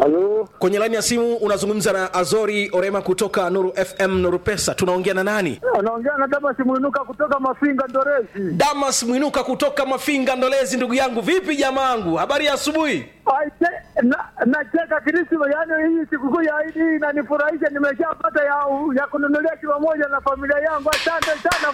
Halo, Kwenye laini ya simu unazungumza na Azori Orema kutoka Nuru FM Nuru Pesa. Tunaongea na nani? anaongea na Damas Mwinuka kutoka Mafinga Ndorezi. Damas Mwinuka kutoka Mafinga Ndolezi. Ndugu yangu, vipi jamaangu, habari ya asubuhi? Aite, na nacheka Krisma, yaani hii sikukuu ya Idi hii inanifurahisha, nimeshapata ya, ya kununulia kilo moja na familia yangu. Asante sana.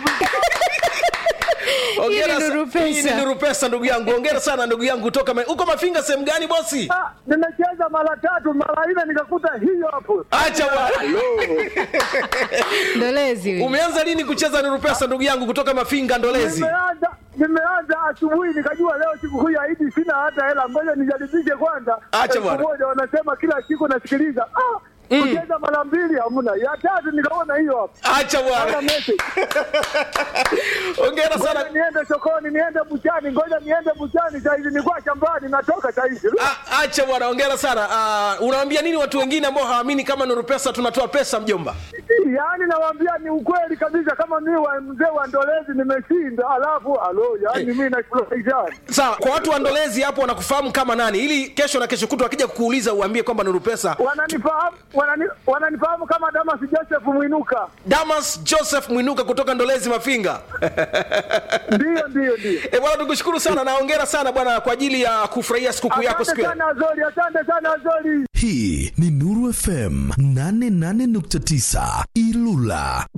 Hongera Hii ni sa- Nuru Pesa. hii ni Nuru Pesa ndugu yangu. Hongera sana ndugu yangu kutoka Ma- uko Mafinga sehemu gani bosi? Ah, nimecheza mara tatu mara nne nikakuta hiyo hapo. Acha bwana. Ndolezi huyu. Umeanza lini kucheza Nuru Pesa ndugu yangu kutoka Mafinga Ndolezi? Nimeanza nimeanza asubuhi nikajua leo sikukuu ya Idi sina hata hela, ngoja nijaribishe kwanza. Acha Elfu bwana. moja wanasema kila siku nasikiliza. Ah, kucheza mara mbili hamna, ya tatu nikaona hiyo hapo. Acha Hata bwana. message. Hongera Ngoja sana. niende sokoni, niende buchani, ngoja niende buchani saizi, nilikuwa shambani, natoka saizi. A- Acha bwana, hongera sana. Ah, unawaambia nini watu wengine ambao hawaamini kama Nuru Pesa tunatoa pesa mjomba? Yaani nawaambia ni ukweli kabisa, kama mi wa mzee wa Ndolezi nimeshinda, alafu alo, yaani mi nafurahisha. Sawa, kwa watu wa Ndolezi hapo wanakufahamu kama nani, ili kesho na kesho kutwa wakija kukuuliza uambie kwamba Nuru Pesa. Wananifahamu wanani, wananifahamu kama Damas Joseph Mwinuka. Damas Joseph Mwinuka kutoka Ndolezi Mafinga. Ndiyo, ndiyo, ndiyo. E bwana, tukushukuru sana na hongera sana bwana kwa ajili ya kufurahia sikukuu yako siku Asante ya sana Azori, asante sana Azori. hii ni nuru fm 88.9 ilula